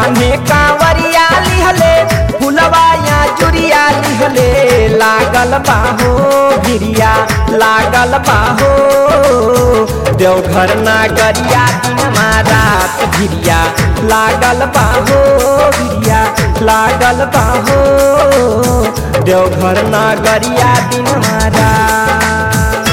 कान्हे कांवरिया लिहले फुलवा या चुरिया लिहले लागल बाहो गिरिया लागल बाहो देवघर नागरिया दिनमा रात गिरिया लागल बाहो गिरिया लागल बाहो देवघर नागरिया दिनमा रात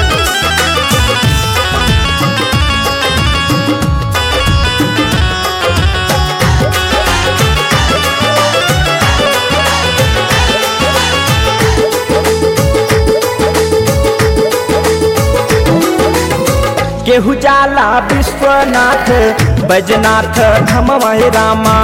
केहू जाला विश्वनाथ बैजनाथ धमवाय रामा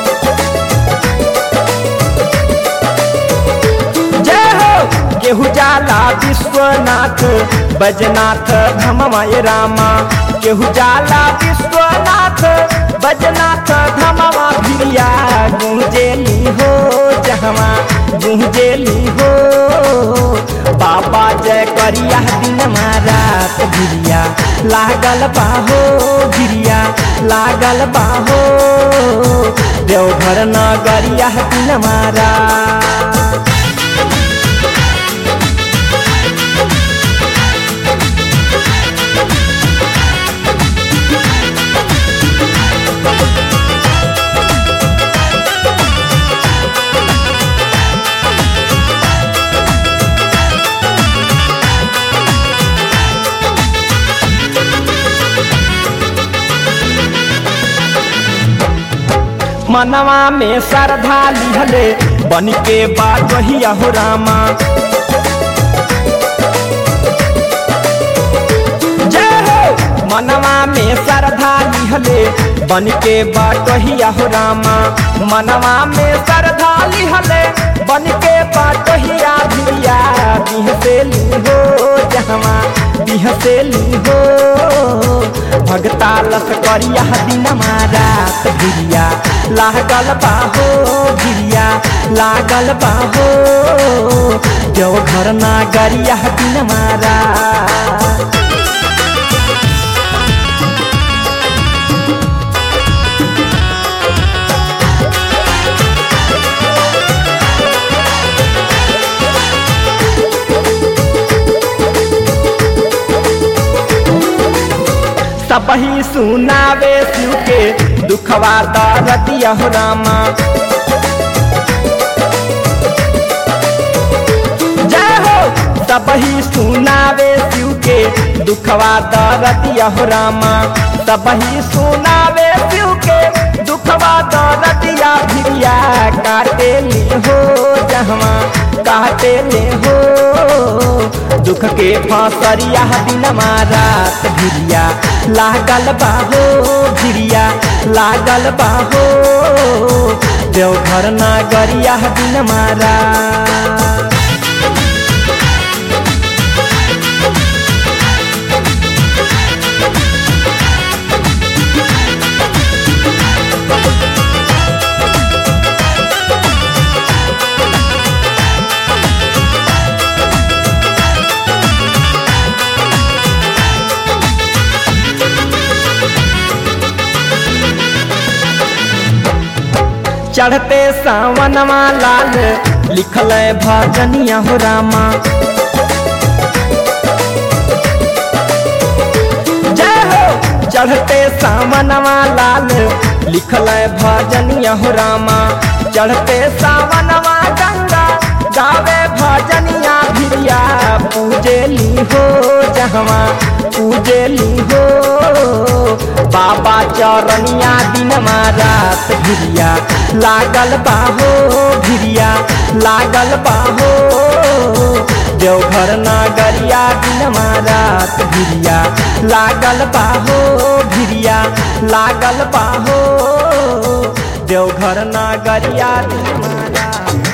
जय हो केहू जाला विश्वनाथ बैजनाथ धमवाय रामा केहू जाला विश्वनाथ बैजनाथ धमवा भिरिया गुंजेली हो जहवा गुंजेली हो बाबा जय करिया दिन रात गिरिया लागल बाहो गिरिया लागल बाहो देवघर नगरिया दिन मारा मनवा में श्रद्धा लिहले बन के बात वही हो रामा जय हो मनवा में श्रद्धा लिहले बन के बाट वही हो रामा मनवा में श्रद्धा लिहले बन के बाट हिया भिया बिहसेली हो जहवा बिहसेली हो भगता लस करिया दिन रात गिरिया लागल बाहो गिरिया लागल बाहो देवघर नागरिया दिन मारा सबही सुनावे शिव के दुखवा दरदिया हो रामा जय हो सबही सुनावे शिव के दुखवा दरदिया हो रामा सबही सुनावे शिव के दुखवा दरदिया भिरिया काटे ली हो जहवा काटे ले हो दुख के फसरिया दिन रात गिरिया लागल बाहो गिरिया लागल बाहो देवघर नागरिया दिन मारा चढ़ते सावनमा लाल लिखल भजनिया हो रामा जय हो चढ़ते सावनमा लाल लिखल भजनिया हो रामा चढ़ते सावनमा गंगा गावे भजनिया भिरिया पूजेली हो जहवा पूजेली हो बाबा चरनिया दिन रात भिरिया लागल बाहो भिरिया लागल बाहो देवघर नागरिया दिन रात भिरिया लागल बाहो भिरिया लागल बाहो देवघर नागरिया दिन रात